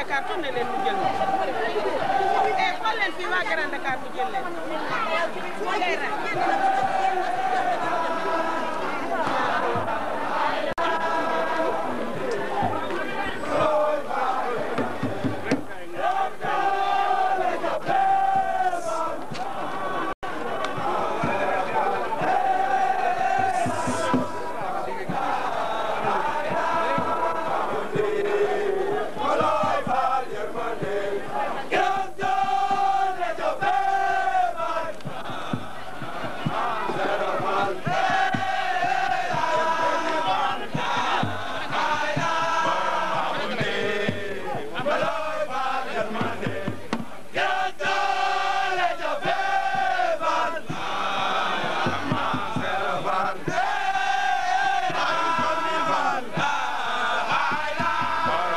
Dakar tourné leen mu jël eh xool leen fii waa Grand Dakar mu jël leen ngay rax Bye.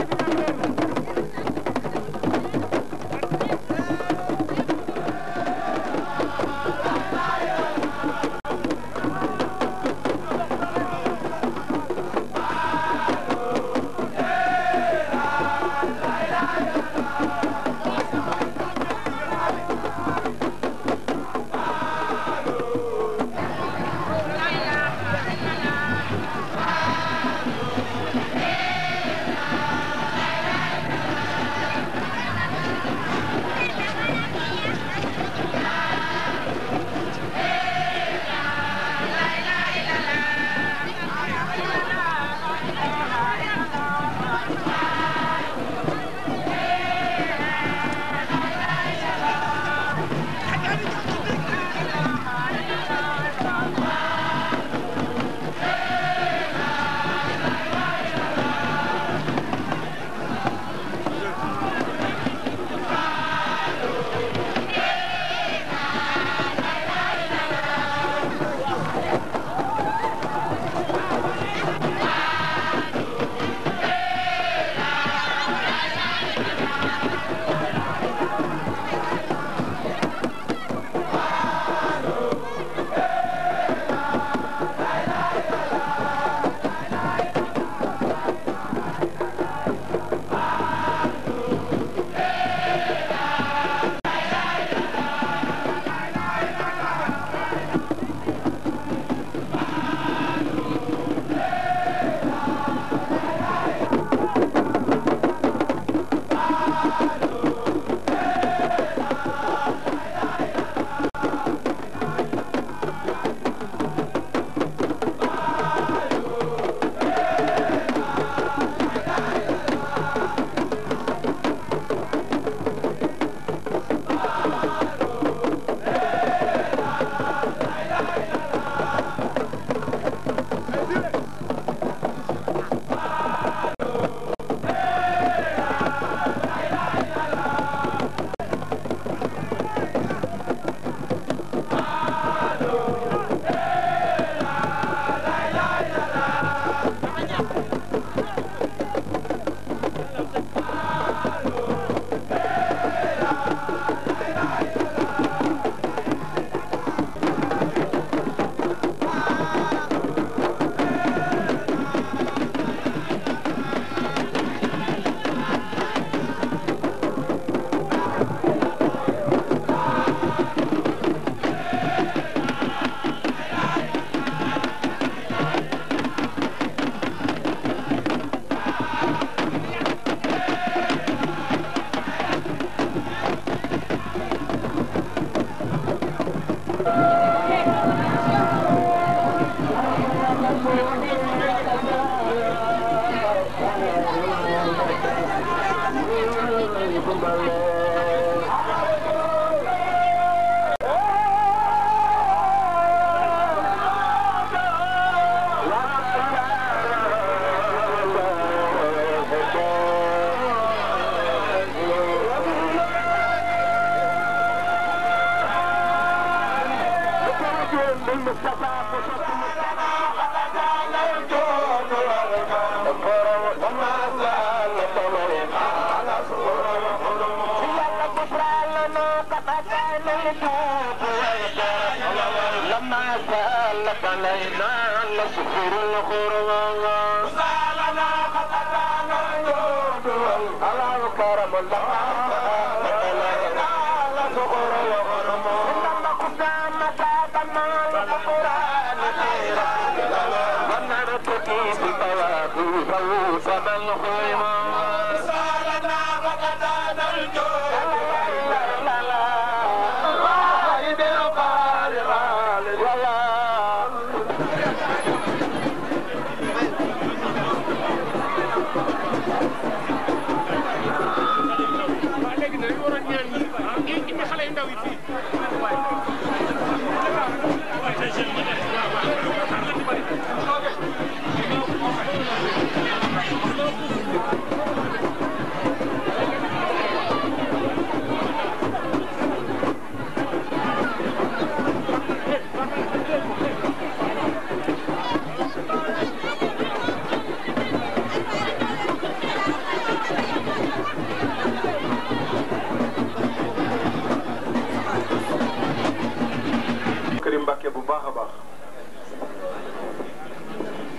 Thank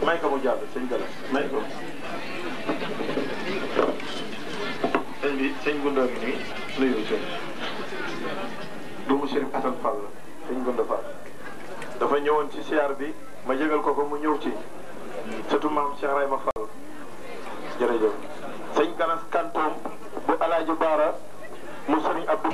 may ko mu jàll sëñ Galas may ko sëñ bi sëñ Gunda mi nii nuyu sëñ doomu Chérif Assane Fall la sëñ Gunda Fall dafa ñëwoon ci siyaar bi ma yëgal ko ko mu ñëw ci surtout maam Cheikh Rayma Fall jërëjëf sëñ Galas Kantoom bu Alaaji Baara mu sëriñ Abdou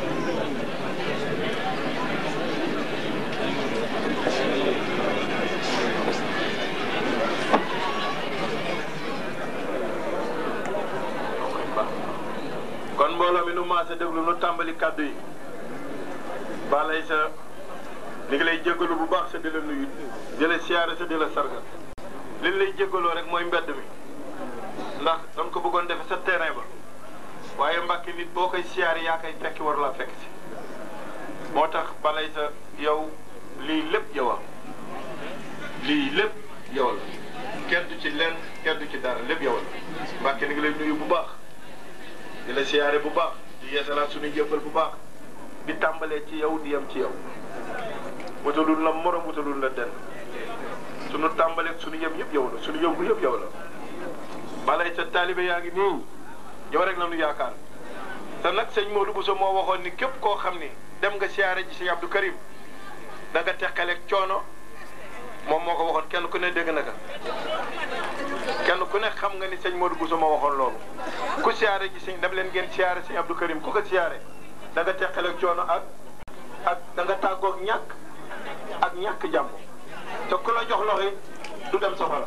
kon mbooloo mi nu maase déglu nu tàmbali kàddu yi balay sa li ngi lay jéggalu bu baax sa di la nuyu di la siyaare sa di la sargal li ñu lay jéggaloo rek mooy mbedd mi ndax dañ ko bëggoon defe sa terrain ba waaye mbàkki nit boo koy siyaare yaa koy fekki war laa fekk si moo tax balay sa yow lii lépp yow a lii lépp yow la kenn du ci lenn kenn du ci dara lépp yow la mbàkki ni ngi lay nuyu bu baax di la siyaare bu baax di yeesalaat suñu jëppal bu baax di tàmbalee ci yow di yem ci yow wutalul la morom wutalul la den suñu tàmbaleeg suñu yem yëpp yow la suñu yëngu yëpp yow la balay sa taalibe yaa ngi nii yow rek la nu yaakaar te nag sëñ Modou Bousso moo waxoon ni képp koo xam ni dem nga siyaare ji sëñ Abdou Karim da nga teqaleeg coono moom moo ko waxoon kenn ku ne dégg na ka kenn ku ne xam nga ni sëñ Modou Bousso moo waxoon loolu ku siyaare ji sëñ dem leen ngeen siyaare sëñ Abdou Karim ku ko siyaare da nga teqaleeg coono ak ak da nga tàggoog ñàkk ak ñàkk jàmm te ku la jox loxo du dem safara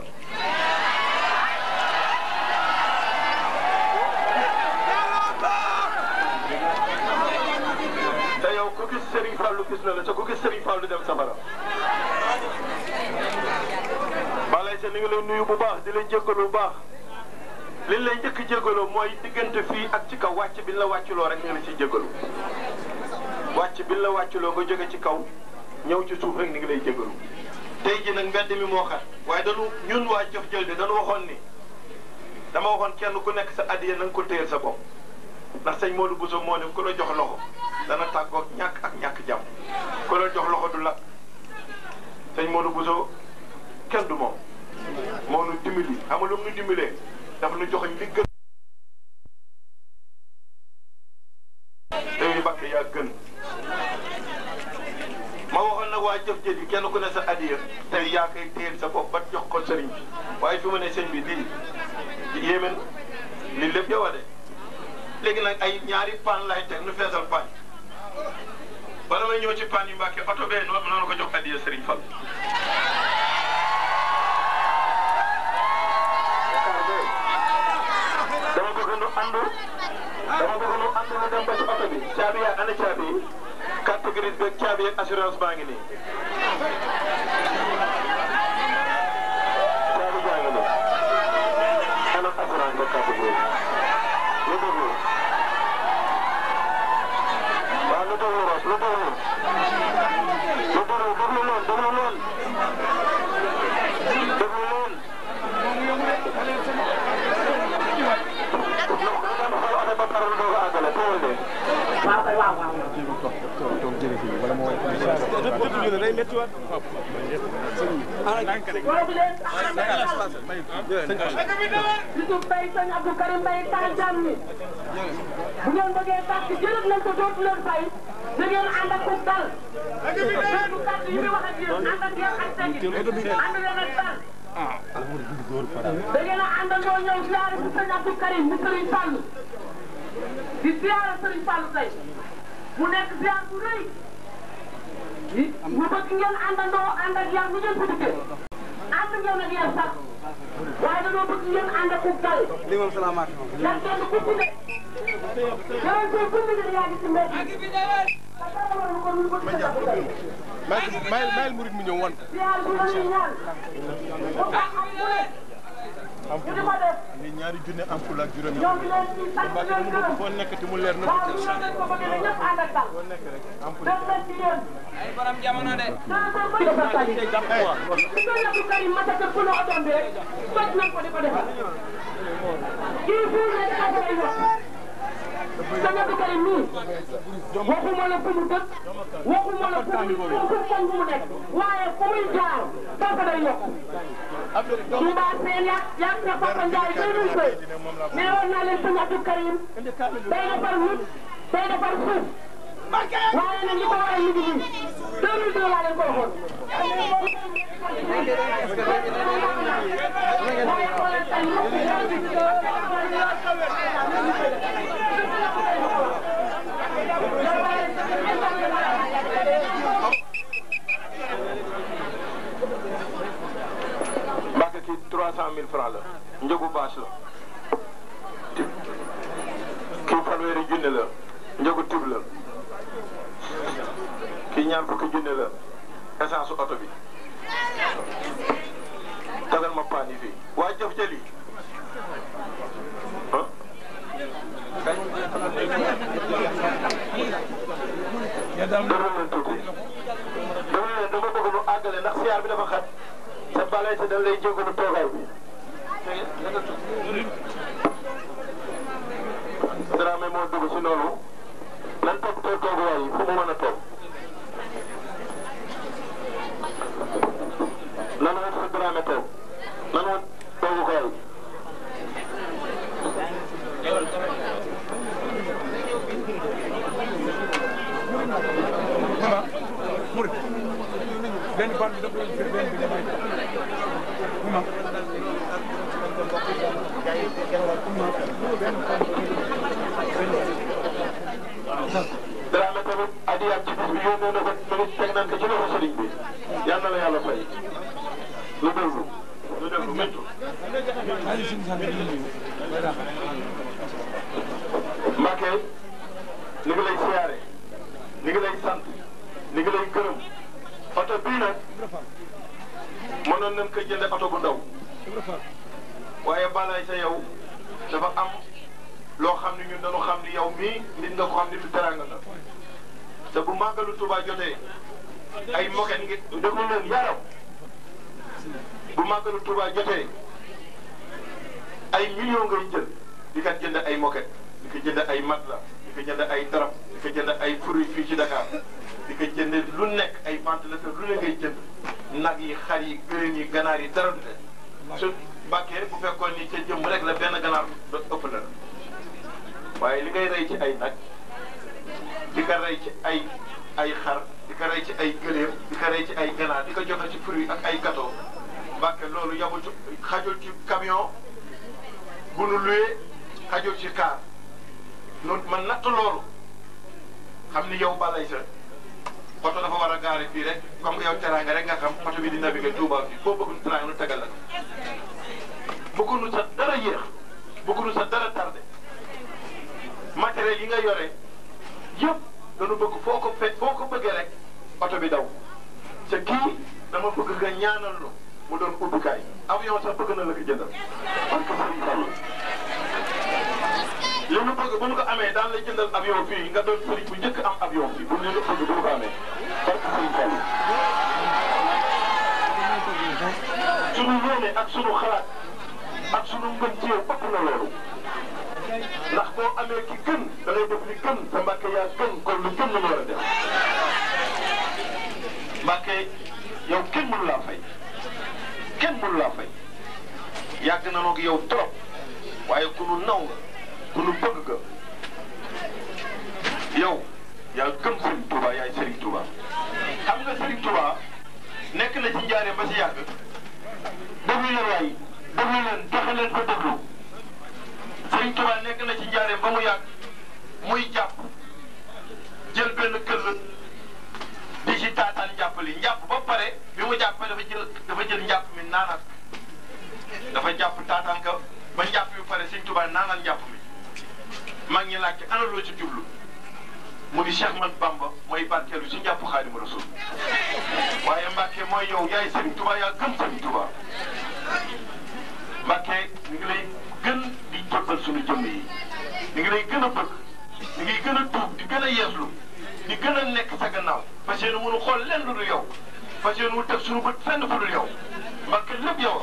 te yow ku gis Serigne Fallou gis na la te ku gis Serigne Fallou dem safara balay sa ni nga lay nuyu bu baax di lay jéggalu bu baax liñ lay njëkk jéggaloo mooy diggante fii ak ci kaw wàcc bi la wàcculoo rek nga la ciy jéggalu wàcc bi la wàcculoo nga jóge ci kaw ñëw ci suuf rek ni ngi lay jéggalu tey ji nag mbedd mi moo xat waaye dañu ñun waa jëf jël de dañu waxoon ni dama waxoon kenn ku nekk sa addiya na nga ko téyel sa bopp ndax sëñ Modou Bousso moo ne ku la jox loxo dana tàggoog ñàkk ak ñàkk jàmm ku la jox loxo du la sëñ Modou Bousso kenn du moom moo nu dimbali xam nga lu mu nu dimbalee dafa nu joxoñ li gën tey Mbàkke yaa gën ma waxoon nag waa jëf jëf yi kenn ku ne sa addiya tey yaa koy téyel sa bopp ba jox ko sëriñ bi waaye fi mu ne sëñ bi lii yéeme na lii lépp yow a de léegi nag ay ñaari paan lay teg nu feesal paan bala may ñëw ci paan yi Mbàkke oto bee noonu noonu ko jox addiya sëriñ Fall dama bëgg nu àndu dama bëgg nu àndu ñu dem ba ci oto bi caabi yaa ana caabi yi carte grise beeg caabi yeeg assurance baa ngi nii caabi jaa ngi nii ana assurance beeg carte grise lu déglu waaw lu déglu Ros lu déglu lu déglu déglu leen déglu leen déglu leen Yusuf Mbaye sëñ Abdou Karim Mbaye taal jàmm ni bu ngeen bëggee tàkk jëlët leen ko dootu leen fay da ngeen ànd ak ku dal du kàddu yi muy wax ak yéen ànd ak yéen ak teggin ànd leen ak dal da ngeen a àndandoo ñëw siyaare bu sëñ Abdou Karim mu Sëriñ Fall di siyaare Sëriñ Fall tey mu nekk siyaar bu rëy mu bëgg ngeen àndandoo ànd ak yar bu ngeen ko dikkee ànd ngeen ak yar sax waaye dañoo bëgg ngeen ànd ak ku dal li moom salaamaaleykum. ndax kenn ku ci ne yow tey ku ne yaa ngi ci mbedd mi. te dara waral ko lu bëgg sa bopp tey. mayel mayel mayel murid mu ñëw wan ko. siyaar bi la ñuy ñaan mu tax am ku ne ñu di ko def li ñaari junne am ful ak juróomi. ñoo ngi leen di sant Mbacke leen dama bëgg gërëm foo nekk te mu leer na. waaw ñu leen ko bëgg ñëpp ànd ak dal foo nekk rek am ful. def leen ci yéen. ay borom jamono de. dana ko bëri dafa tali. su ko Abdou Karim Matata ku ne otoom bi rek toj nañ ko di ko defal. kii fii ne dafa koy yokk. sëñ Abdou Karim mii waxuma la fu mu dëkk waxuma la fu mu fu fu mu nekk waaye fu muy jaar dafa day yokk Touba seen yàq yàq na Papa Ndiaye deux mille deux nee woon naa leen sëñ Abdou Karim day defar nit day defar suuf waaye nag li ko waral mi ngi nii deux mille deux laa leen ko waxoon Mbàkke kii trois cent mille francs la njëgu bâche la kii fanweeri junne la njëgu tib la kii ñaar fukki junne la essence su oto bi tagal ma paan yi fii waa jëf jëli ah dama leen tuuti dama leen dama bëgg nu àggale ndax siyaar bi dafa xat sa balay sa dañ lay jégalu toogaay bi Dramé moo dugg si noonu nan toog toog tooguwaay yi fu mu mën a toog nan wut fa Dramé toog nan wut toogukaay benn ban bi dafa doon benn bi damay Dramé tamit adiyaat ci bis bi yónnee na ko tamit teg nañ ko ci loxo sëriñ bi yal na la yàlla fay lu déglu lu déglu méttu Mbacke ni ngi lay siyaare ni ngi lay sant ni ngi lay gërëm oto bii nag mënoon nañ ko jënde oto bu ndaw waaye balay sa yow dafa am loo xam ne ñun dañu xam ni yow mii nit nga ko xam ni du teranga nga te bu màggalu Tuubaa jotee ay moket ngi déglu leen yaram bu màggalu Tuubaa jotee ay millions ngay jël di kat jënd ay moket di ko jënd ay matelas di ko jënd ay darab di ko jënd ay fruits fii ci Dakar di ko jënd lu nekk ay ventilateur lu ne ngay jënd nag yi xar yi gëléem yi ganaar yi dara du ne su bàkkee bu fekkoon ni ca jëmm rek la benn ganaar do ëpp na la waaye li ngay rey ci ay nag di ko rey ci ay ay xar di ko rey ci ay gëléem di ko rey ci ay ganaar di ko joxe ci fruits ak ay gâteau bàkke loolu yamul ci xajul ci camion bu nu luyee xajul ci kaar noonu man natt loolu xam ni yow balay sa oto dafa war a gaare fii rek comme que yow teraanga rek nga xam oto bi di navigué Touba fii boo bëggul teraanga nu tegal la bëggunu sa dara yéex bëggunu sa dara tardé matériel yi nga yore yëpp dañu bëgg foo ko fe foo ko bëggee rek oto bi daw te kii dama bëgg nga ñaanal lu mu doon ubbukaay avion sax bëgg na la ko jëndal parce que Serigne Fallou li nu bëgg bu ñu ko amee daan la jëndal avion fii nga doon Serigne bu njëkk am avion fii bu ñu la bëgg bu ñu ko amee parce que Serigne Fallou sunu yéene ak sunu xalaat ak sunu ngën ci yow ëpp na loolu ndax boo amee ki gën da ngay def li gën te Mbàkke yaa gën kon lu gën la ñu war a def Mbàkke yow kenn mënu laa fay kenn mënu laa fay yàgg na noog yow trop waaye ku nu naw nga ku nu bëgg nga yow yaa gëm Serigne Touba yaay Serigne Touba xam nga Serigne Touba nekk na ci njaaree ba si yàgg déglu leen waay déglu leen joxe leen ko déglu Serigne Touba nekk na ci njaaree ba mu yàgg muy jàpp jël benn këll di ci taataan njàpp li njàpp ba pare bi mu jàppee dafa jël dafa jël njàpp mi naanaat dafa jàpp taataan ka ba njàpp bi pare Serigne Touba naanal njàpp mi mag ñi laajte ana loo ci jublu mu di Cheikh Man Bamba mooy barkeelu ci njàpp Xaadimu Rasuul waaye Mbàkke mooy yow yaay Serigne Touba yaa gëm Serigne Touba Mbàkke ñu ngi lay gën di jëbbal suñu jëmm yi ñu ngi lay gën a bëgg ñu ngi gën a tuub di gën a yeeslu di gën a nekk sa gannaaw fas yéene mënu xool lenn lu dul yow fas yéene mu teg suñu bët fenn fu dul yow Mbàkke lépp yow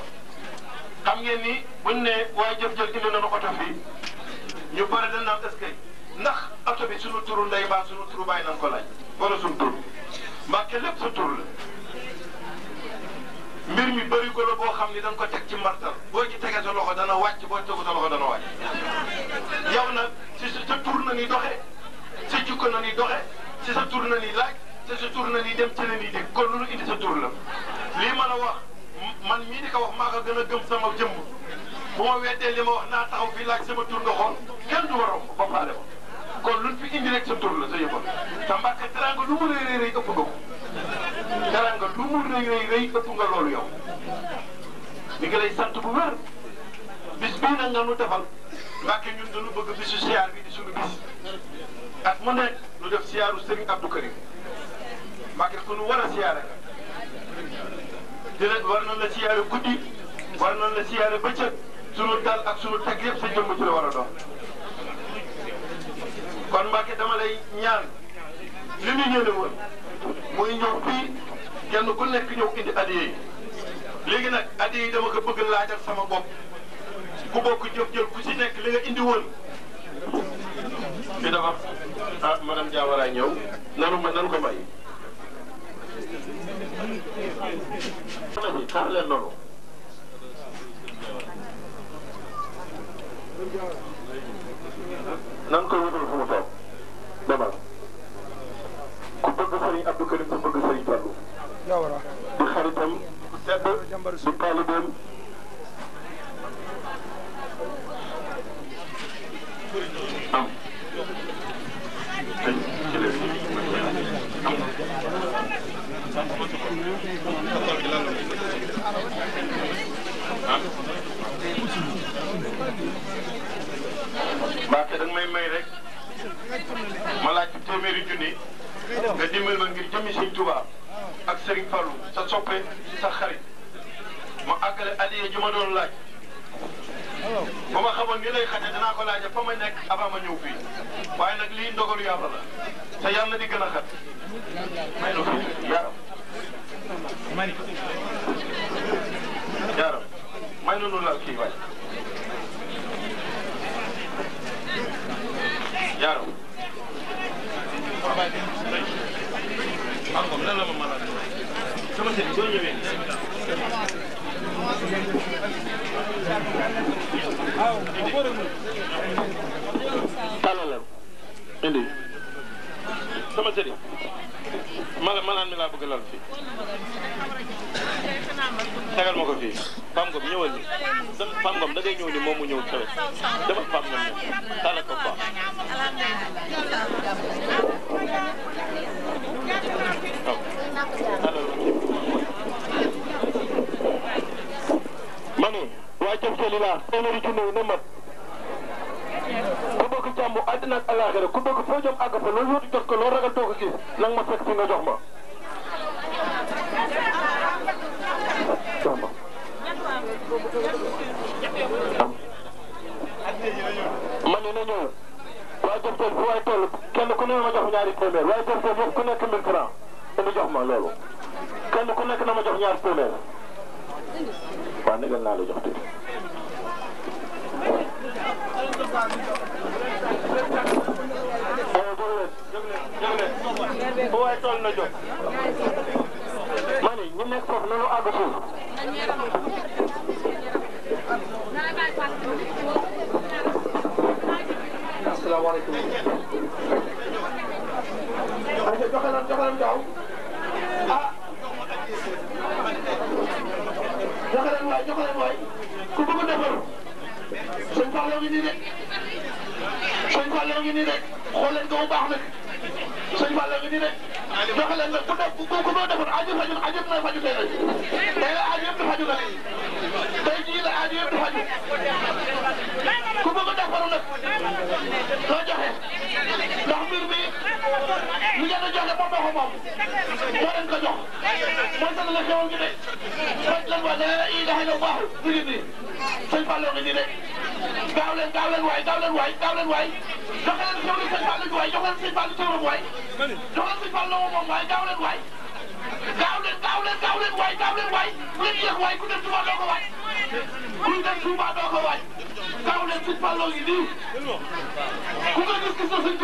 xam ngeen ni buñ ne waaye jëf jël indi nañu oto fii ñu pare dañ naan est-ce que ndax oto bi sunu turu ndey mbaa sunu turu bàyyi nañ ko laaj wala sunu tur mbàkke lépp sa tur la mbir mi bëri ko la boo xam ni dañ ko teg ci martal boo ci tegee sa loxo dana wàcc boo tegu sa loxo dana wàcc yow nag si sa tur na ni doxe sa jikko na ni doxe si sa tur na ni laaj si sa tur na ni dem ci la ni dégg kon lu indi sa tur la lii ma la wax man mii di ko wax maa ko gën a gëm sama jëmm bu ma weddee li ma wax naa taxaw fii laaj sama tur nga xool kenn du waroon ba faale ko kon luñ fi indi rek sa tur la sa yëppal te mbàkke teranga lu mu rëy rëy rëy ëpp nga ko teranga lu mu rëy rëy rëy ëpp nga loolu yow mi ngi lay sant bu wér bis bii nag nga nu defal mbàkke ñun dañu bëgg bisu siyaar bi di suñu bis at mu nekk nu def siyaaru Serigne Abdou Karim mbàkke ku nu war a siyaare nga dina war nañ la siyaare guddi war nañ la siyaare bëccëg sunu dal ak sunu teg yëpp sa jëmm ci la war a doon kon Mbacke dama lay ñaan li ñu yéene woon muy ñëw fii kenn ku nekk ñëw indi adiya yi léegi nag adiya yi dama ko bëgg laajal sama bopp ku bokk jëf jël ku si nekk li nga indi woon fi dafa ah madame Diawara ñëw nanu ma nanu ko may xaar leen noonu nan ko wutal fu mu toog demal ku bëgg Serigne Abdou Karim ku bëgg Serigne Fallou Diawara di xaritam bu tedd di taalibeem am ay ci leen Mbacke da nga may may rek ma laaj ci téeméeri junni nga dimbal ma ngir jëmi Sëñ Tuubaa ak Serigne Fallou sa soppe sa xarit ma àggale adiya ji ma doon laaj ba ma xamoon ni lay xaje danaa ko laaja fa ma nekk avant ma ñëw fii waaye nag lii ndogalu yàlla la te yàlla di gën a xat may nu fii yaaram yaaram may nu nu laal kii waay yaaram waaw lan la ma mën a sama sëriñ soo ñëwee tàllalal indi sama sëriñ mala malaan mi laa bëgg lal fii tegal ma ko fii Pam Ngom ñëwal ni Pam Ngom da ngay ñëw ni moom mu ñëw sawet dama Pam Ngom ñëw tàllal ko Pam waaw tàllal ko ma ne waa jëm seli laa téeméeri junne yi na mat ku bëgg jàmm àddina ak àllaaxira ku bëgg foo jëm àgg fa loolu yóotu jot ko loolu ragal too ko gis nang ma fekk fi nga jox ma jox ma ma ne na ñëw waa jëm sel fu waay toll kenn ku ne ma jox ñaari téeméer waaye jëm sel yëpp ku nekk mille franc indi jox ma loolu kenn ku nekk na ma jox ñaari téeméer waaw négal naa la jox tuuti aywa jóg leen jóg leen jóg leen fu waay toll na jóg ma ne ñu nekk foofu nanu àgg suuf asalaamaaleykum. ayca joxe leen joxe leen gaaw ah joxe leen waay joxe leen waay ku bëgg a defar sëñ Fallou ngi nii de sëñ Fallou ngi nii de xool leen ko bu baax nag sëñ Fallou ngi nii de joxe leen nag ku def ku ku bëgg a defar aju faju aju yëpp na faju tey nag tey la aju yëpp di faju nag tey jii la aju yëpp di faju ku bëgg a defaru nag loo joxe ndax mbir mi li ngeen a joxe moom moo ko moom moo leen ko jox mooy dana la xewal gi de faj leen wa la ilaha illallah mi ngi nii sëñ Fallou ngi nii de gaaw leen gaaw leen waay gaaw leen waay gaaw leen waay joxe leen xewli sëñ Fallou gi waay jox leen sëñ Fallou turam waay jox leen sëñ Fallou moom waay gaaw leen waay gaaw leen gaaw leen gaaw leen waay gaaw leen waay bu leen yéex waay ku dem Touba doo ko waay ku dem Touba doo ko waay gaaw leen sëñ Fallou ngi nii ku ko gis gis na sëñ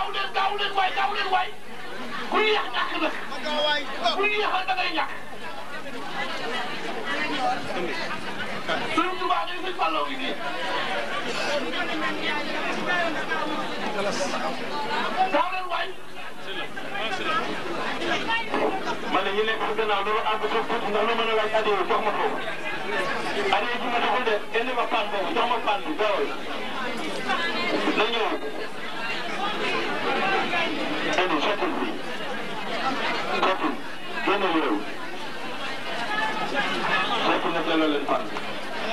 gaaw leen gaaw leen waay gaaw leen waay ku yéex ñàkk nag ku yéexal da ngay ñàkk sëñ Tuubaa ngay sëñ Fallou ngi nii gaaw leen waay ma ne ñu nekk si gannaaw dama àgg suuf tuuti ndax lu mën a laaj addiya jox ma foofu addiya ji ma joxul de indi ma pan boobu jox ma pan bi gaawal na ñëw indi sottil bi sottil génne lu réew sottil na delloo leen pan bi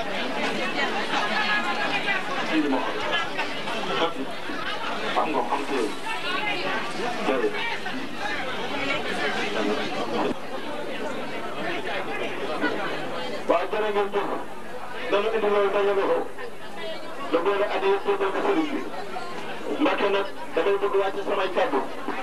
indi ma ko sottil xam nga xam téye jërëjëf waaw jërë ngeen jëf dana indi loolu dajale ko da boole addi yëpp tuddee ko sëriñ bi Mbacke nag damay bëgg wàcc samay kàddu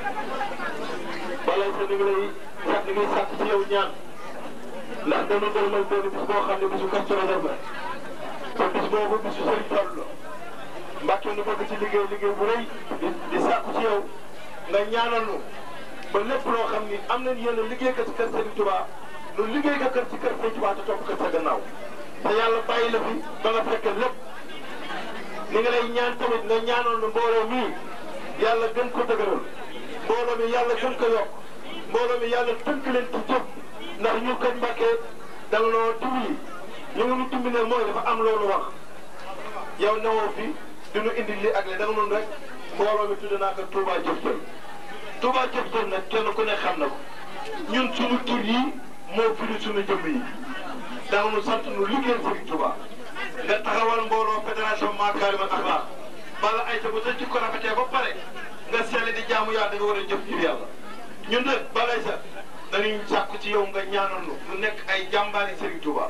balay sa ni ngi lay sàkk ni ngi sàkk ci yow ñaan ndax dana dërmal benn bis boo xam ne bisu Kazu Rajab la te bis boobu bisu sëriñ Fallu la Mbacke nu bëgg ci liggéey liggéey bu rëy di di sàkku ci yow nga ñaanal nu ba lépp loo xam ni am nañ yéen a liggéey ko ci kër Serigne Touba lu liggéey ko kër ci kër Serigne Touba te topp ko sa gannaaw te yàlla bàyyi la fi ba nga fekk lépp ni nga lay ñaan tamit nga ñaanal nu mbooloo mii yàlla gën ko dëgëral mbooloo mi yàlla gën ko yokk mbooloo mi yàlla tënk leen ci jëf ndax ñu kañ Mbàkke da nga noo dimbali ñu ngi nu dimbali ne mooy dafa am loolu wax yow newoo fi du ñu indi lii ak li da nga noonu rek mbooloo mi tudd naa ko Touba Jëf Jël Touba Jëf Jël nag kenn ku ne xam na ko ñun suñu tur yi moo firi suñu jëmm yi da nga nu sant nu liggéeyal Serigne Touba nga taxawal mbooloo fédération Makarimal Akhlaq bala ay sa ba sa jikko rafetee ba pare nga seele di jaamu yàlla da nga war a jëf ngir yàlla ñun nag balay sa dañuy sàkku ci yow nga ñaanal nu nu nekk ay jàmbaari Serigne Touba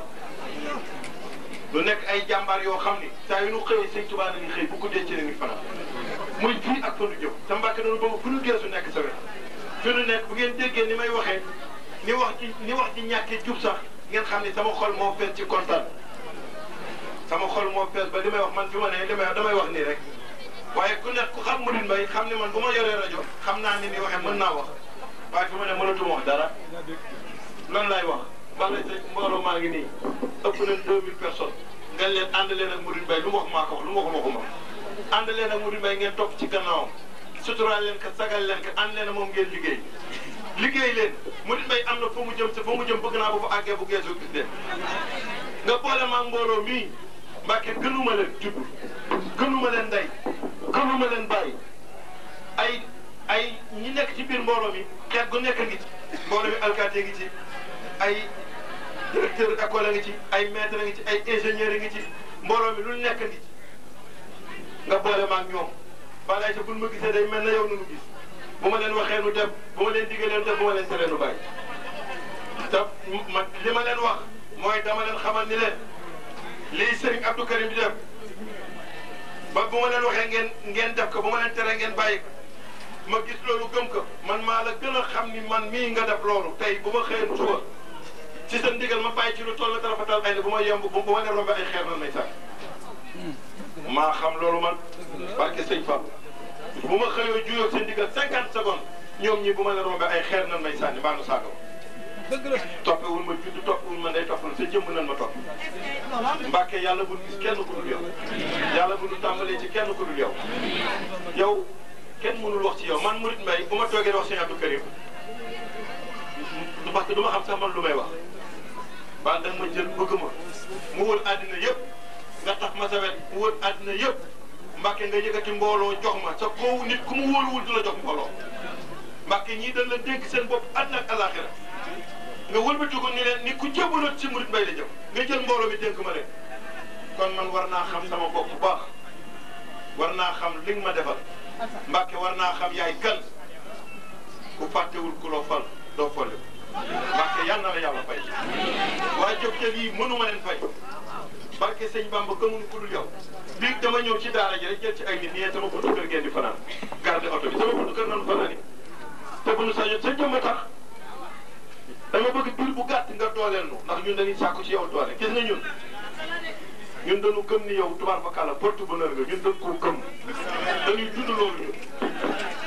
nu nekk ay jàmbaar yoo xam ni saa yu nu xëyee Serigne Touba nañu xëy bu guddee ci la ñuy fanaan muy fii ak fa nu jëm te Mbàkke noonu boobu fu nu geesu nekk sa wet fi nu nekk bu ngeen déggee ni may waxee ni wax ci ni wax ci ñàkkee jub sax ngeen xam ni sama xol moo fees ci kontaan sama xol moo fees ba li may wax man fi ma ne li may wax damay wax nii rek waaye ku nekk ku xam Mouride Mbaye xam ne man bu ma yoree rajo xam naa ni ni waxee mën naa wax waaye fi ma ne mënatuma wax dara loolu laay wax bala sa mbooloo maa ngi nii ëpp nañ 2000 personnes nga leen ànd leen ak Mouride Mbaye lu mu wax maa ko wax lu ma ko waxuma ànd leen ak Mouride Mbaye ngeen topp ci gannaawam suturaal leen ko sagal leen ko ànd leen ak moom ngeen liggéey liggéey leen Mouride Mbaye am na fa mu jëm te fa mu jëm bëgg naa bu fa àggee bu geesoo gis leen nga boole maa mbooloo mii Mbàkke gënuma leen judd gënuma leen ndey gënuma leen bàyyi ay ay ñi nekk ci biir mbooloo mi xeet gu nekk ngi ci mbooloo mi alkaati ngi ci ay directeur école ngi ci ay maître ngi ci ay ingénieur ngi ci mbooloo mi lu nekk ngi ci nga boole maag ñoom balay sa buñ ma gisee day mel na yow nu nu gis bu ma leen waxee nu dem bu ma leen diggee leen def bu ma leen teree nu bàyyi te ma li ma leen wax mooy dama leen xamal ni leen lii Serigne Abdou Karim di def ba bu ma leen waxee ngeen ngeen def ko bu ma leen teree ngeen bàyyi ko ma gis loolu gëm ko man maa la gën a xam ni man mii nga def loolu tey bu ma xëyoon suba ci sa ndigal ma bàyyi ci lu toll dara fa tal ay bu ma yemb bu ma leen rombe ay xeer nan may sax maa xam loolu man barke sëñ Fall bu ma xëyoo juyoo seen ndigal cinquante secondes ñoom ñi bu ma leen rombe ay xeer nan may sànni mbaa nu saaga toppewul ma judd toppewul ma ndey toppewul sa jëmm nan ma topp Mbàkke yàlla bu gis kenn ku dul yow yàlla bu ñu tàmbalee ci kenn ku dul yow yow kenn mënul wax ci yow man Mouride Mbaye bu ma toogee wax sëñ Abdou Karim du parce que du ma xam sax man lu may wax ba da nga ma jël bëgg ma mu wër àddina yëpp nga tax ma sa wet mu wër àddina yëpp Mbàkke nga yëkkati mbooloo jox ma sa koowu nit ku mu wóoluwul du la jox mbooloo Mbàkke ñii dañ la dénk seen bopp àddina ak alaxira nga wëlbati ko ni leen ni ku jébaloon ci Mouride Mbaye la jëm nga jël mbooloo mi dénk ma leen kon man war naa xam sama bopp bu baax war naa xam li nga ma defal Mbàkke war naa xam yaay kan ku fàttewul ku loo fal doo folli Mbàkke yal na la yàlla fay waaye jóg te lii mënuma leen fay barke sëñ Bamba gëmuñu ku dul yow bii dama ñëw ci daara ji rek jël ci ay nit ñee sama buntu kër ngeen di fanaan garde oto bi sama buntu kër nanu fanaan te bu nu sañoon sa jëmm tax dama bëgg biir bu gàtt nga dooleel nu ndax ñun dañuy sàkku ci yow doole gis nga ñun ñun dañu gëm ni yow tubaar fa kàlla porte bonheur nga ñun dañ koo gëm dañuy dund loolu ñun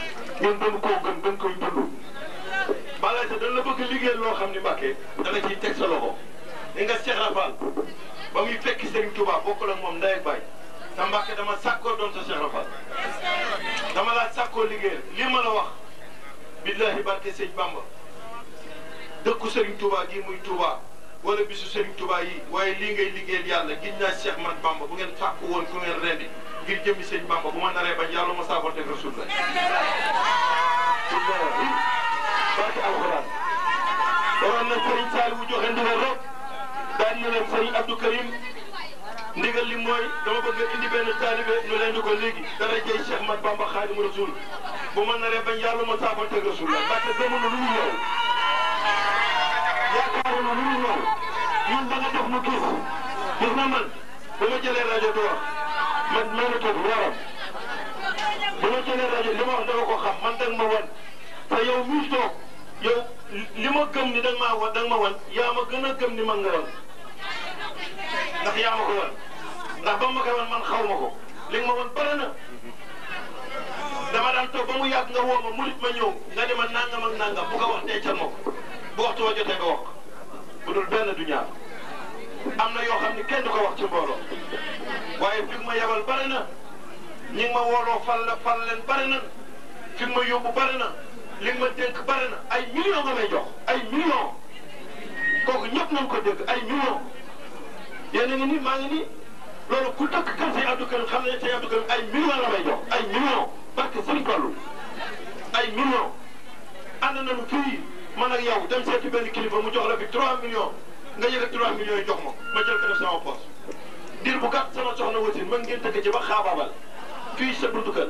ngeen gën koo gën gën koy dund balaa sa dañ la bëgg liggéey loo xam ni Mbàkke dana ciy teg sa loxo li nga Cheikh Rafal ba muy fekki Serigne Touba bokkul ak moom ndey ak baay sa Mbàkke dama sàkkoo doon sa Cheikh Rafal dama laa sàkkoo liggéey li ma la wax billahi barke sëñ Bamba dëkku Serigne Touba gii muy Touba wala bisu Serigne Touba yi waaye lii ngay liggéeyal yàlla gis naa Cheikh man Bamba bu ngeen fàkk woon ku ngeen rendi ngir jëmmi sëñ Bamba bu ma naree bañ yàlla ma saabante ak Rasul la billahi barke alxuraan waroon na Serigne Saliou joxe ndigal rek daan na leen Serigne Abdou Karim ndigal li mooy dama bëgg a indi benn taalibe ñu leen di ko léegi dara jëy Cheikh Mat Bamba Xaadimu Rasul bu ma naree bañ yàlla ma saabante ak Rasul la ndaxte gëmunu lu ñu ñëw yaakaaruna lu ñu ñëw ñun da nga def mu gis gis na man bu ma jëlee rajo di wax man maa ngi toog waram bu ma jëlee rajo li ma wax dama ko xam man danga ma wan te yow mii toog yow li ma gëm ni danga maa wan danga ma wan yaa ma gën a gëm ni man nga wan ndax yaa ma ko wan ndax ba ma koy wan man xaw ma ko li nga ma wan bare na dama daan toog ba mu yàgg nga woo ma murit ma ñëw nga di ma nangam ak nangam bu ko wax dencal ma ko bu waxtu wa jotee nga wax bu dul benn du ñaar am na yoo xam ni kenn du ko wax ci mbooloo waaye fi ma yabal bare na ñi ngi ma wooloo fal la fal leen bare na fi ma yóbbu bare na li nga ma dénk bare na ay millions nga may jox ay millions kooku ñëpp nañ ko dégg ay millions yéen a ngi nii maa ngi nii loolu ku dëkk kër si Abdou Karim xam ne si Abdou Karim ay millions la may jox ay millions parce que Serigne Fallou ay millions ànd nañu fii man ak yow dem seeti benn kilifa mu jox la fi 3 millions nga yëg 3 millions yi jox ma ma jël ko def sama poche diir bu gàtt sama soxna wasin man ngeen tëgg ci ba xaabaabal fii sa buntu kër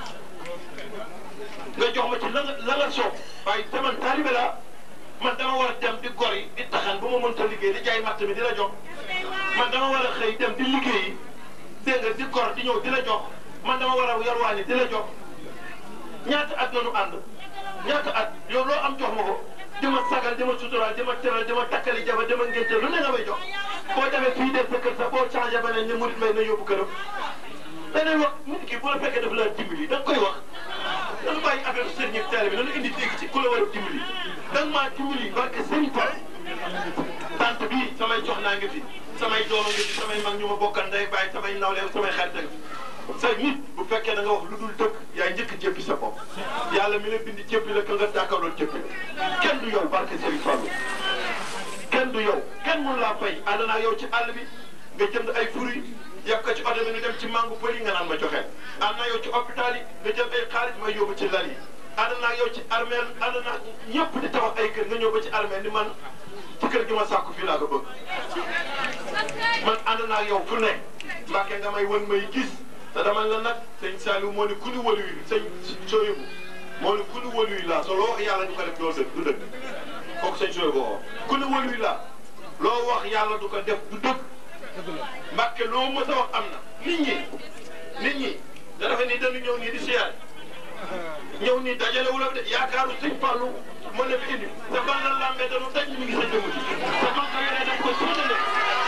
nga jox ma ci la nga la nga soob waaye te man taalibe laa man dama war a dem di gor yi di taxan bu ma mënta liggéey di jaay matt mi di la jox man dama war a xëy dem di liggéeyi dégg nga di gor di ñëw di la jox man dama war a yarwaani di la jox ñaata at la ñu ànd ñaata at yow loo am jox ma ko di ma sagal di ma suturaal di ma teral di ma takkali jaba di ma ngénte lu ne nga may jox boo demee fii dem sa kër sax boo changé ba ne ni murit may na yóbbu këram danay wax nit ki bu la fekkee daf laa dimbali da nga koy wax dañu bàyyi affaire sëriñ ak taalibe nañu indi dégg ci ku la war a dimbali da nga maa dimbali barke sëriñ Fall tant bii samay jox naa ngi fi samay dooma ngi fi samay mag ñu ma bokkal ndey bàyyi samay nawleem samay xarit ak sa nit bu fekkee da nga wax lu dul dëkk yaa njëkk jëppi sa bopp yàlla mi la bindi jëppi la ka nga jàkkaarlool jëppi kenn du yow barke Serigne Fallou kenn du yow kenn mun laa fay ànd naa yow ci àll bi nga jënd ay fruits yàq ko ci oto bi ñu dem ci mangu pël yi nga naan ma joxe ànd naa yow ci hôpital yi nga jël ay xaalis may yóbbu ci lal yi ànd naa yow ci armeel ànd naa ñëpp di tabax ay kër nga ñëw ba ci armeel ni man ci kër gi ma sàkku fii laa ko bëgg man ànd naa yow fu ne mbàkke nga may wën may gis te dama la nag sëñ Saliou moo ni ku ni wëlu yi sëñ Soyebu moo ni ku ni wëlu yi laa te loo wax yàlla du ko def doo dëgg du dëgg kooku sëñ Soyebu woo ku ni wëlu yi laa loo wax yàlla du ko def du dëgg mbàkke loo mës a wax am na nit ñi nit ñi da defe ni dañu ñëw nii di siyaar ñëw nii dajale wu la de yaakaaru sëñ Fallou mën na fi indi te ban la lambee dañu daj mi ngi sa jëmm ci te ban ko yoree dañ ko séddale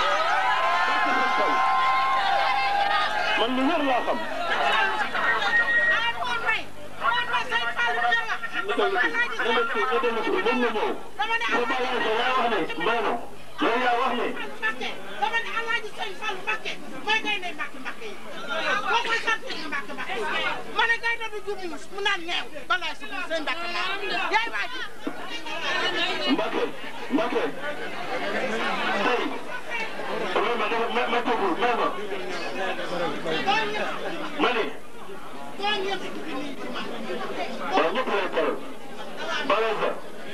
man lu wér laa xam. yow yaa wax ne. dama ne Alaaji Sëñ Fallu Mbakke mooy gaynde Mbakke Mbakke yi boo koy sant Mbakke Mbakke yi ma ne gaynde du jur muus mu naan ñeew balaay su sëñ Mbakke laa yaay waa ji Mbacke Mbacke tey ma ma ma ma tëggul ma ma ma ne boo ñëpp ci bi nii ci man waaw ñëpp lay teral balay sa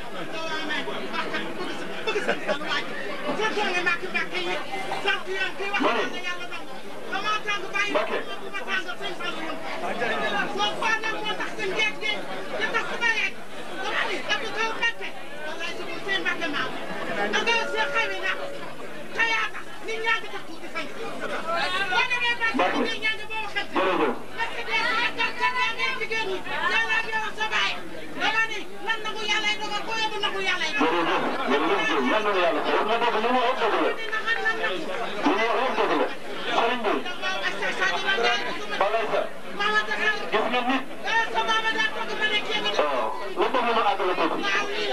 bëgg sëñ Fallu waa ji surtout nga Mbakke Mbakke yi sant yoon kii wax na yàlla dong dama tàng bàyyi Mbakke. ma tàng sëñ Fallu yoon soo faa nag moo tax seen jeeg gi di tax su ma yeeg dama ni dafa kaw Mbakke wallaay su ko seen Mbakke maam da nga see xawi na xayaa tax nit ñaa ngi tax tuuti fay boo demee Mbakke nit ñaa ngi boo waxee jërëjëf parce que des fois gàncax gaa ngay jigéen ñi yàlla ak yow sa baay dama ni lan nagu yàlla yi dogal koo yóbbu nagu yàlla yi dogal. jërëjëf jërëjëf yal na yàlla wax na dëgg li mu wax dëgg la dina xam lan la. li mu wax dëgg la sëriñ bi waaw ak sa sa dina ngay dugg ma. balay sa Mama Dakar. gis nga nit eh sa maama daa toog ba ne kenn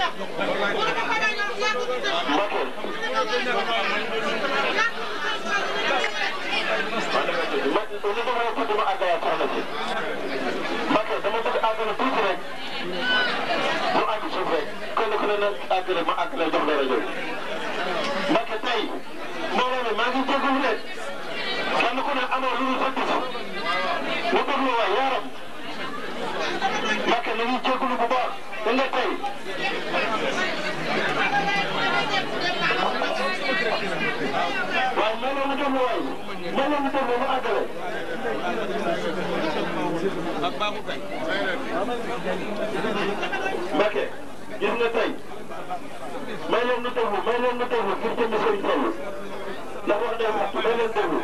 Mbacke dama bëgg àggale tuuti rek mu àgg suuf rek kenn ku ne na àggale ma àggale jox la rajo Mbacke tey mbooloo mi maa ngi jégalu leen kenn ku ne amoo lu ñu sa gis mu déglu waay yaaram Mbacke na ngi jégalu bu baax da nga tey waaye mbooloo mi déglu waay mbooloo mi déglu mu àggale Mbacke gis nga tey may leen nu déglu may leen nu déglu ngir jënd Serigne Fallou ndax wax dëgg yàlla may leen déglu.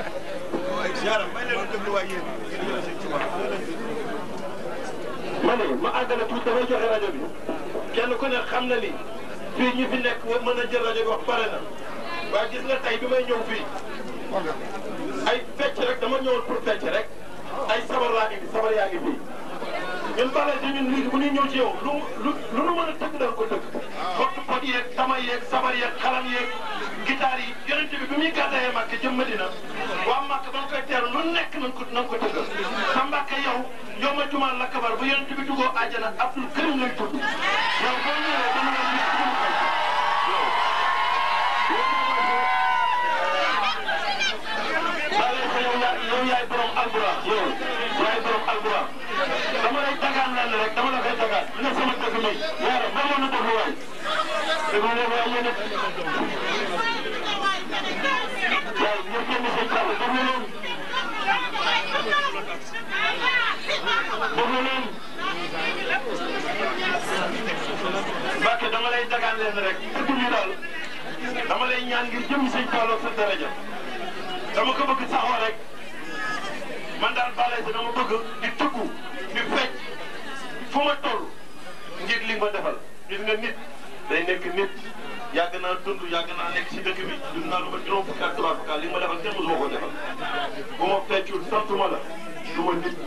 ma ne ma àggale tuuti damay joxe rajo bi kenn ku ne xam na ni fii ñi fi nekk mën a jël rajo bi wax pare na waaye gis nga tey bi may ñëw fii ay fecc rek dama ñëwoon pour fecc rek ay sabar laa indi sabar yaa ngi fii. ñun bala si ñun lii bu ñuy ñëw ci yow lu lu lu nu mën a tëgg danga ko tëgg pot pot yeeg tama yeeg sabar yeeg xalam yeeg guitare yi yonent bi bi muy gàddaayee Màkka jëm Madina waa Màkka ba nga koy teeru lu nekk nañ ko nañ ko tëggal sa Mbàkke yow yow ma jumaan la kabar bu yonent bi duggoo àjjana Abdul Karim lay tudd yow boo ñëwee dama la gis dugg bale sa yow yaay yow yaay borom albura yow yaay borom albura dama lay dagaan lenn rek dama la koy dagaan ne sama dëkk mi yaara ma mën a déglu waay déglu leen waay yéen it waaw ñëpp yéen seen kàddu déglu leen déglu leen Mbacke dama lay dagaan lenn rek dëgg ñu daal dama lay ñaan ngir jëm sëñ Fallou sa daraja dama ko bëgg saxoo rek man daal bale si dama bëgg di tëggu di fecc fu ma toll ngir li ma defal gis nga nit day nekk nit yàgg naa dund yàgg naa nekk si dëkk bi dund naa lu ma juróom fukki at trois fukki at li ma defal kenn mosuma ko defal bu ma feccul santuma la du ma nit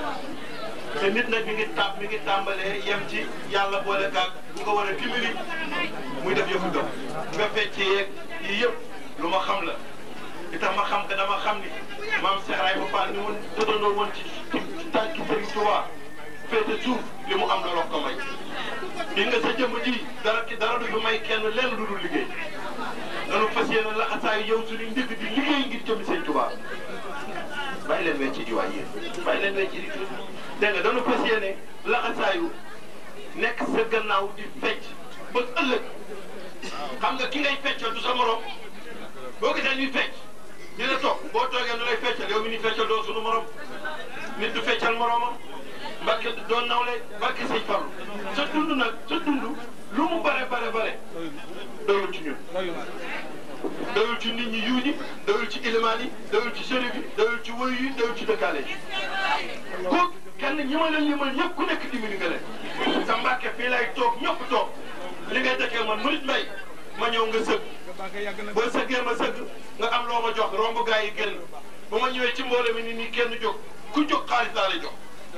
te nit nag mi ngi tàmm mi ngi tàmbalee yem ci yàlla boole kaag bu nga war a dimbali muy def yëfu gëm nga fecc yeeg yii yëpp lu ma xam la li tax ma xam que dama xam ni maam Cheikh Ibrahima Fall ni woon tëddandoo woon ci ci tànki Serigne Touba féete suuf li mu am looloo ko may. li nga sa jëmm ji dara ki dara du fi may kenn lenn lu dul liggéey dañu fas yéene laxasaayu yow suñu ndigg di liggéey ngir jëmmi Serigne Touba bàyyi leen wecc di waay yéen bàyyi leen wecc di dégg nga dañu fas yéene laxasaayu nekk sa gannaaw di fecc ba ëllëg xam nga ki ngay feccal du sa morom boo gisee ñuy fecc. dina toog boo toogee nu lay feccal yow mi ni feccal doo sunu morom nit du feccal moromam Mbàkke doo nawle barke sëñ Fallu sa dund nag sa dund lu mu bare bare bare doyul ci ñun doyul ci nit ñi yiw ñi doyul ci ilimaan yi doyul ci sëriñ yi doyul ci wëy yi doyul ci dëkkaale yi ku kenn ñi ma leen limal ñëpp ku nekk dimbali nga leen sa Mbàkke fii lay toog ñëpp toog li ngay dëkkee man murit mbay ma ñëw nga sëgg boo sëggee ma sëgg nga am loo ma jox romb gaa yi génn ba ma ñëwee ci mbooloo mi ni nii kenn jóg ku jóg xaalis laa lay jox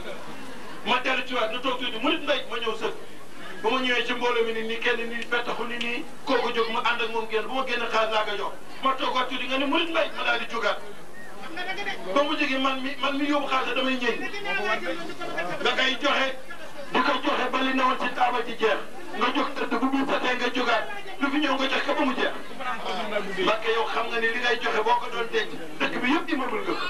ma dellu ci waat nu toog tuuti mu nit mbay ma ñëw sëgg ba ma ñëwee ci mbooloo mi ni nii kenn nii fettaxu ni nii kooku jóg ma ànd ak moom génn bu ma génn xaalis laa koy jox ma toogaat tuuti nga ni mu nit mbay ma daal di jógaat ba mu jógee man mi man mi yóbbu xaalis damay ñëw nga koy joxe di ko joxe ba li newoon ci taabal ci jeex nga jóg tëdd bu biir setee nga jógaat lu fi ñëw nga jox ko ba mu jeex Mbàkke yow xam nga ni li ngay joxe boo ko doon denc dëkk bi yëpp immeuble nga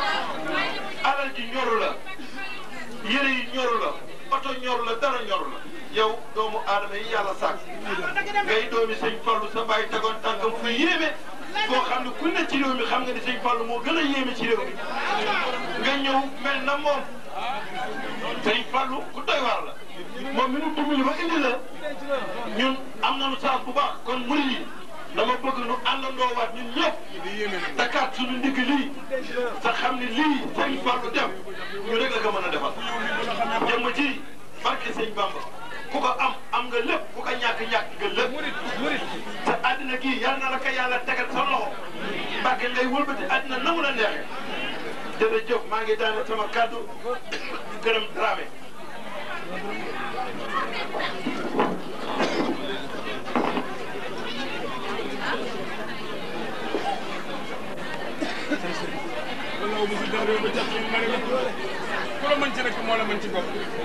alal ji ñoru la yére yi ñoru la oto ñoru la dara ñoru la yow doomu aadama yi yàlla sàkk ngay doomi sëñ Fallu sa bàyyi tegoon tànkam fu yéeme koo xam ne ku ne ci réew mi xam nga ni sëñ Fallu moo gën a yéeme ci réew mi nga ñëw mel na moom sëñ Fallu ku doy waar la moom mi nu dimbali ba indi la ñun am nañu chance bu baax kon murid yi dama bëgg nu àndandoo waat ñun ñëpp takkaat suñu ndigg lii sa xam ni lii sëñ Fallu dem ñu rek la ko mën a defal jëmm ji barke sëñ Bamba ku ko am am nga lépp ku ko ñàkk ñàkk nga lépp te àddina gii yal na la ko yàlla tegal sa loxo barke ngay wëlbati àddina na mu la neexee jërëjëf maa ngi daane sama kàddu gërëm Dramé dem réew ba jàpp ma ne la ku la mën ci rek moo la mën ci bopp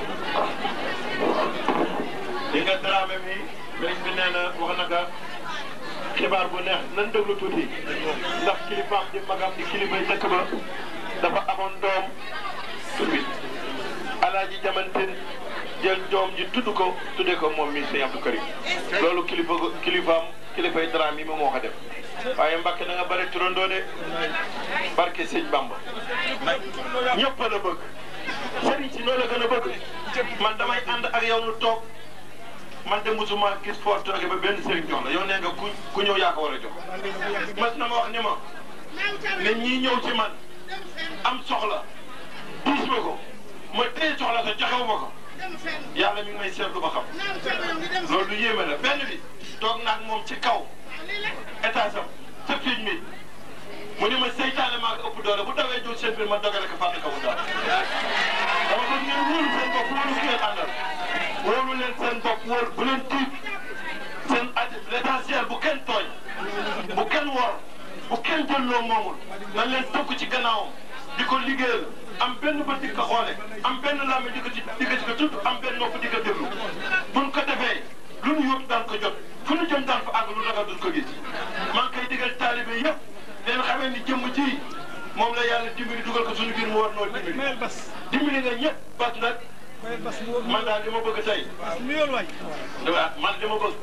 li nga Dramé mi sëriñ bi nee na wax na ka xibaar bu neex nan déglu tuuti ndax kilifaam di magam di kilifay dëkk ba dafa amoon doom tur bi alaaji jamantin jël doom ji tudd ko tudde ko moom mi sëñ Abdou Karim loolu kilifa kilifaam kilifay Dramé yi moom moo ko def waaye Mbàkke da nga bare turandoo de barke sëñ Bamba ñëpp la bëgg sëriñ si noo la gën a bëgg man damay ànd ak yow nu toog man de musuma gis foo toogee ba benn sëriñ jox la yow nee nga ku ku ñëw yaa ko war a jox mas na ma wax ni ma ne ñii ñëw ci man am soxla diis ma ko ma téye soxla sa joxewu ma ko yàlla mi ngi may seetlu ba xam loolu lu yéeme la benn bi toog naag moom ci kaw étage am sa fiiñ mi mu ni ma seytaane maa ko ëpp doole bu dawee jóg seen biir ma dogale ko fàtte ko bu daal dama bëgg ngeen wóolu seen bopp wóolu ki ngeen àndal wóolu leen seen bopp wóor bu leen tiit seen at l'essentiel bu kenn tooñ bu kenn wor bu kenn jël loo moomul nan leen tënk ci gannaawam di ko liggéeyal am benn bët di ko xoole am benn làmmi di ko ci di ko ci ko tudd am benn nopp di ko déglu buñ ko defee lu nu yóbbu daan ko jot fu nu jëm daan fa àgg lu ragal duñ ko gis maa ngi koy digal taalibe yëpp leen xamee ni jëmm ji moom la yàlla dimbali dugal ko suñu biir mu war noo dimbali mayel bas dimbali nga ñëpp bas nag mayel bas mu man daal li ma bëgg tey mu yoon waay waaw man li ma bëgg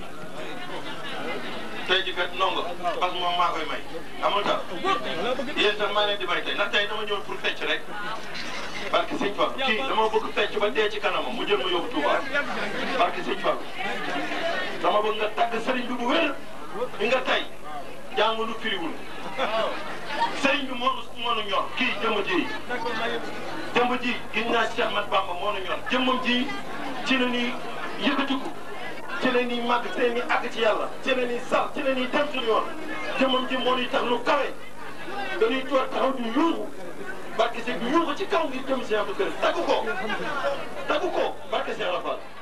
tey ji kat nongo parce que moom maa koy may amul tax yéen sax maa leen di may tey ndax tey dama ñëw pour fecc rek parce que sëñ Fall kii dama bëgg fecc ba dee ci kanamam mu jël ma yóbbu Touba parce que sëñ Fall dama bëgg nga tàgg sëriñ bi bu wér bi nga tey jàngulu firiwul sëriñ bi moo nu moo nu ñor kii jëmm ji jëmm ji gis naa Cheikh Ahmad Bamba moo nu ñor jëmmam ji ci la ñuy yëkkatiku ci la ñuy màgg ci la ñuy àgg ci yàlla ci la ñuy sax ci la ñuy dem suñu yoon jëmmam ji moo ñuy tax nu kawe dañuy toog taxaw di yuuxu barke Seydou yuuxu ci kaw ngir jëm Cheikh Abdou Karim taggu ko taggu ko barke Cheikh Rafal